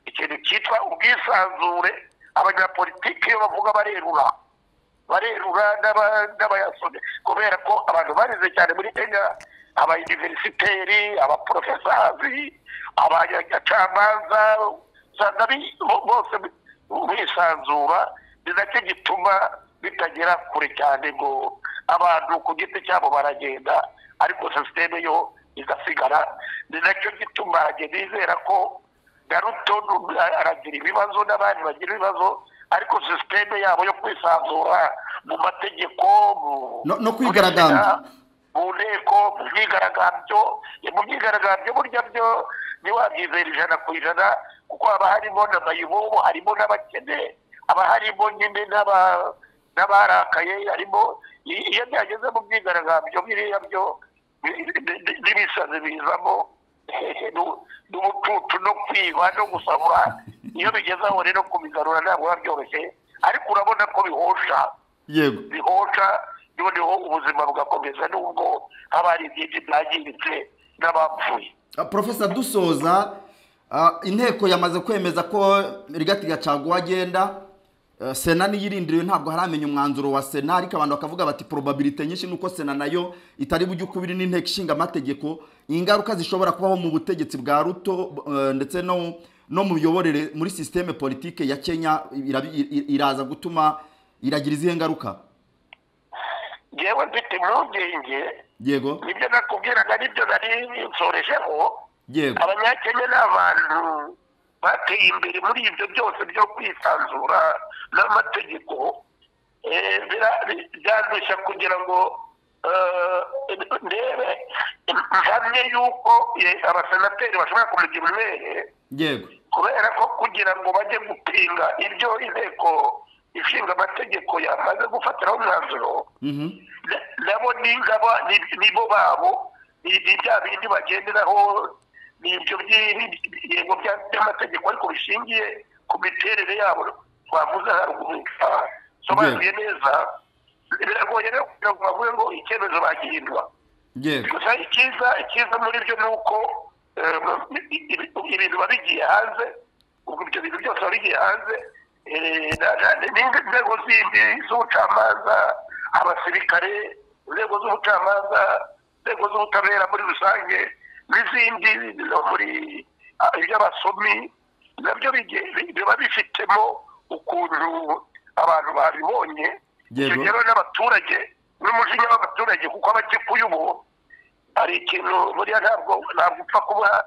ikintu cyitwa ubwisanzure abanyapolitiki iyo bavuga barerura barerura n'aba- n'abayasomye kubera ko abantu barize cyane muri kenya aba universiteri abaporofesazi abacamanza usanga bi- bo- bose bi- bisanzura ni nacyo gituma bitagera kure cyane ngo abantu ku giti cyabo baragenda ariko sisiteme yo igasigara ni nacyo gituma njye nizera ko garuto aragira ibibazo n'abandi bagira ibibazo ariko sisiteme yabo yo kwisanzura mu mategeko mu- No- no kwigaragambya. mu nteko mu myigaragambyo mu myigaragambyo burya byo ntiwabyizera ijana ku ijana kuko haba harimo n'amayibobo harimo n'abakene haba harimo nyine n'aba- n'abarakaye harimo i- iyo byageze mu myigaragambyo biriya byo ni- ni- ni- n'ibisazi bizamo n'u- n'ubucucu no kwiba no gusahura iyo bigeze aho rero kubigarura ntabwo biba byoroshye ariko urabona ko bihosha yego bihosha noneho ubuzima bugakomeza nubwo haba hari byinshi byangiritse n'abapfuye Ah, Profesa dusoza ah, inteko yamaze kwemeza ko rigati gacaguwa agenda Eh, sena niyo irindiriwe ntabwo haramenya umwanzuro wa sena ariko abantu bakavuga bati probabilite nyinshi nuko sena nayo itari bujye ukubiri n'inteko ishinga amategeko ingaruka zishobora kubaho mu butegetsi bwa ruto eh, ndetse no no mu miyoborere muri sisiteme politike ya kenya irabi- ir- iraza gutuma iragira izihe ngaruka ngewe mfite impungenge yego nibyo nakubwiraga nibyo nari nsoresheho yego abanyakenya ni abantu bateye imbere muri ibyo byose byo kwisanzura n'amategeko Eh, bira- bi- byandushya kugira ngo eh, ndebe mpamye yuko eh, abasenateri bashobora kumugira umwere yego kubera ko kugira ngo bajye gupinga ibyo inteko ishinga amategeko yamaze gufatiraho umwanzuro Mhm. na- nabo ningaba nibo babo ni ni bya bindi bagenderaho ni ibyo by'ingingo bya- by'amategeko ariko bishingiye ku miterere yabo twavuze haruguru Ah, sobanuye neza biragoye rero kugira ngo bavuge ngo icyemezo bagihindura yego gusa icyiza icyiza muri byo ni uko eh, ibintu biba bigiye hanze ubwo ibyo bintu byose biba bigiye hanze eh, na- na- n'indi nzego zindi z'ubucamanza abasirikare inzego z'ubucamanza inzego z'ubutabera muri rusange n'izindi no muri ah, iby'abasomi nabyo bigiye- biba bifitemo ukuntu abantu babibonye Yego. icyo rero n'abaturage n'umujinya w'abaturage kuko abakikuye ubu hari ikintu buriya ntabwo ntabwo upfa kuba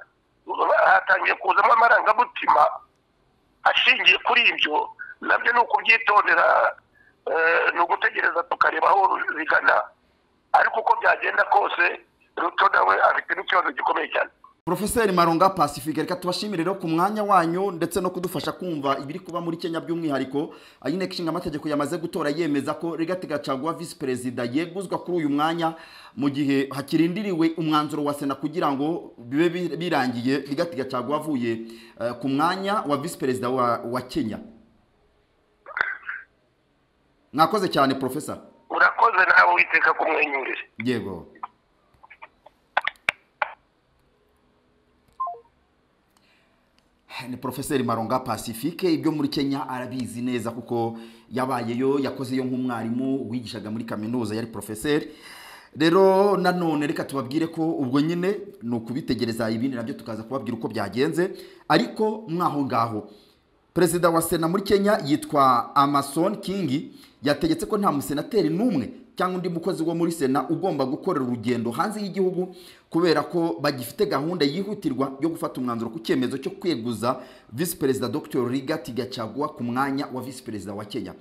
hatangiye kuzamo amarangamutima ashingiye kuri ibyo nabyo ni ukubyitondera eh, ni ugutegereza tukareba aho bigana ariko uko byagenda kose ruto nawe afite n'ikibazo gikomeye cyane Profeseri Maronga Pacifique reka tubashimire rero ku mwanya wanyu ndetse no kudufasha kumva ibiri kuba muri Kenya by'umwihariko aho inteko ishinga amategeko yamaze gutora yemeza ko Rigathi Gachagua visi perezida yeguzwa kuri uyu mwanya mu gihe hakirindiriwe umwanzuro wa sena kugira ngo bibe bi- birangiye Rigathi Gachagua avuye eh, ku mwanya wa visi perezida wa, wa Kenya mwakoze cyane profesa urakoze nawe witeka kumwenyurire yego ni porofeseri maronga pacifique ibyo muri kenya arabizi neza kuko yabayeyo yakozeyo nk'umwarimu wigishaga muri kaminuza yari porofeseri rero nanone reka tubabwire ko ubwo nyine ni ukubitegereza ibindi nabyo tukaza kubabwira uko byagenze ariko mwaho ngaho perezida wa sena muri kenya yitwa amason kingi yategetse ko nta musenateri n'umwe cyangwa undi mukozi wo muri sena ugomba gukorera urugendo hanze y'igihugu kubera ko bagifite gahunda yihutirwa yo gufata umwanzuro ku cyemezo cyo kweguza visi perezida dr rigati gacaguwa ku mwanya wa visi perezida wa kenya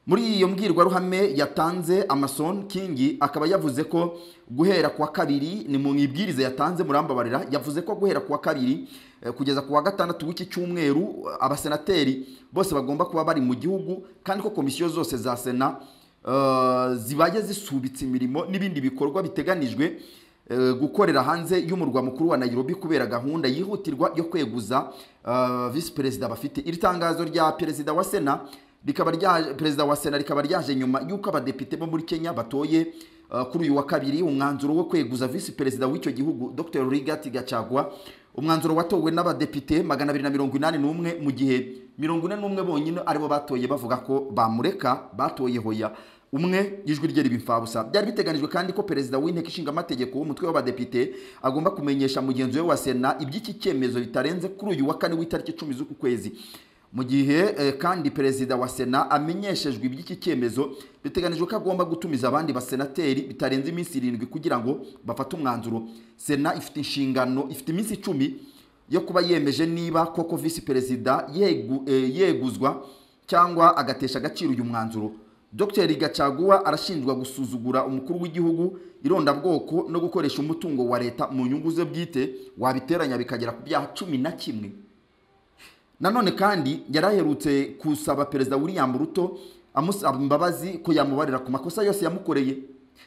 muri iyo mbwirwaruhame yatanze amason kingi akaba yavuze ko guhera ku wa kabiri ni mu ibwiriza yatanze murambabarira yavuze ko guhera ku wa kabiri eh, kugeza ku wa gatandatu w'iki cyumweru eh, abasenateri bose bagomba kuba bari mu gihugu kandi ko komisiyo zose za sena eh, zibaye zisubitse imirimo n'ibindi bikorwa biteganijwe eh, gukorera hanze y'umurwa mukuru wa Nairobi kubera gahunda yihutirwa yo kweguza eh, visi perezida bafite iri tangazo rya perezida wa sena rikaba rya perezida wa sena rikaba ryaje nyuma y'uko abadepite bo muri kenya batoye uh, kuri uyu wa kabiri umwanzuro wo kweguza visi perezida w'icyo gihugu dr rigati gacagwa umwanzuro watowe n'abadepite magana abiri na mirongo inani n'umwe mu gihe mirongo ine n'umwe bonyine aribo batoye bavuga ko bamureka batoye hoya umwe ijwi rye riba imfabusa byari biteganijwe kandi ko perezida w'inteko ishinga amategeko w'umutwe w'abadepite agomba kumenyesha mugenzi we wa sena iby'iki cyemezo bitarenze kuri uyu wa kane w'itariki icumi z'uku kwezi mu gihe eh, kandi perezida wa sena amenyeshejwe iby'iki cyemezo biteganijwe ko agomba gutumiza abandi basenateri bitarenze iminsi irindwi kugira ngo bafate umwanzuro sena ifite inshingano ifite iminsi icumi yo kuba yemeje niba koko visi perezida yegu, eh, yeguzwa cyangwa agatesha agaciro uyu mwanzuro dr gacaguwa arashinjwa gusuzugura umukuru w'igihugu irondabwoko no gukoresha umutungo wa leta mu nyungu ze bwite wabiteranya bikagera ku byaha cumi na kimwe nanone kandi yari aherutse kusaba perezida william ruto amusaba imbabazi ko yamubarira ku makosa yose yamukoreye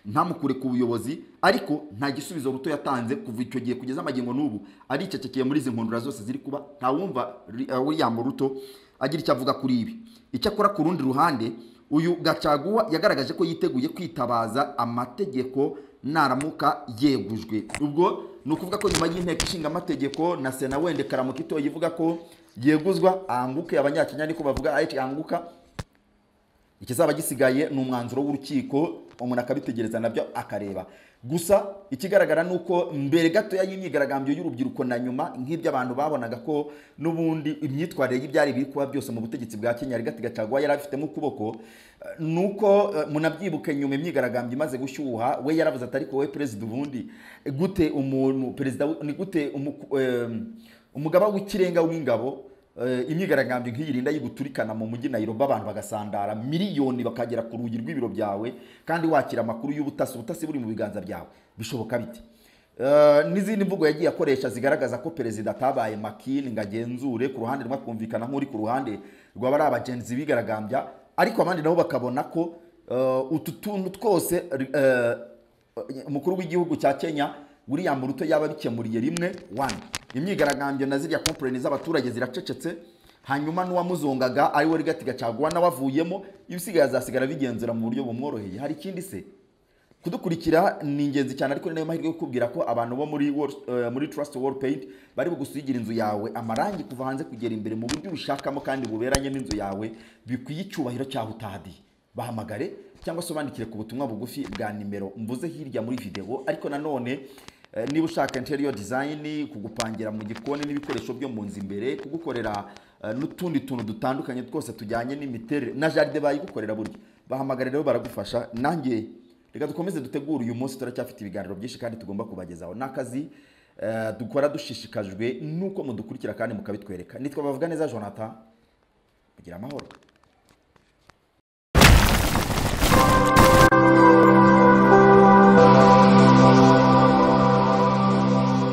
ntamukure ku buyobozi ariko nta gisubizo ruto yatanze kuva icyo gihe kugeza amagingo n'ubu aricecekeye muri izi nkundura zose ziri kuba ntawumva Ri- eh, william ruto agira icyo avuga kuri ibi icyakora ku rundi ruhande uyu gacaguwa yagaragaje ko yiteguye kwitabaza amategeko naramuka yegujwe ubwo ni ukuvuga ko nyuma y'inteko ishinga amategeko na sena wende karamuka itoye ivuga ko yeguzwa anguke abanyakenya niko bavuga ayiti anguka ikizaba gisigaye ni umwanzuro w'urukiko umuntu akabitegereza nabyo akareba gusa ikigaragara ni uko mbere gatoya y'imyigaragambyo y'urubyiruko na nyuma nk'iby'abantu babonaga ko n'ubundi imyitwarire y'ibyari biri kuba byose mu butegetsi bwa kenya rigati gacagwa yari abifitemo ukuboko eh, ni uko eh, munabyibuke nyuma imyigaragambyo imaze gushyuha we yaravuze ati ariko we perezida ubundi gute umuntu perezida w- ni gute umuku- em, umugaba w'ikirenga w'ingabo Eh, imyigaragambyo nk'iyirinda yiguturikana mu mujyi Nairobi abantu bagasandara miliyoni bakagera ku rugi rw'ibiro byawe kandi wakira amakuru y'ubutasi ubutasi buri mu biganza byawe bishoboka bite Eh, n'izindi mvugo yagiye akoresha zigaragaza ko perezida atabaye makini ngo agenzure ku ruhande rumwe akumvikana nk'uri ku ruhande rwaba ari abagenzi bigaragambya ariko abandi nabo bakabona ko eh, utu tuntu twose eh, umukuru w'igihugu cya kenya william ruto yaba abikemuriye rimwe wani imyigaragambyo na ziriya komporeni z'abaturage ziracecetse hanyuma n'uwamuzongaga ari we rigati gacagwa nawe avuyemo ibisigaye azasigara bigenzura mu buryo bumworoheye hari ikindi se kudukurikira ni ingenzi cyane ariko ni nayo mahirwe yo kukubwira ko abantu bo muri World- eh, muri trust wall paint bari bugusigira inzu yawe amarangi kuva hanze kugera imbere mu buryo ubishakamo kandi buberanye n'inzu yawe bikwiye icyubahiro cyaho utahadiye bahamagare cyangwa se ubandikire ku butumwa bugufi bwa nimero mvuze hirya muri video ariko nanone eh, niba ushaka interior design kugupangira mu gikoni n'ibikoresho byo mu nzu imbere kugukorera eh, n'utundi tuntu dutandukanye twose tujyanye n'imiterere na jaride bayigukorera burya bahamagare rero baragufasha nanjye reka dukomeze dutegure uyu munsi turacyafite ibiganiro byinshi kandi tugomba kubagezaho ni akazi eh, dukora dushishikajwe n'uko mudukurikira kandi mukabitwereka nitwa bavuga neza jonathan mugira amahoro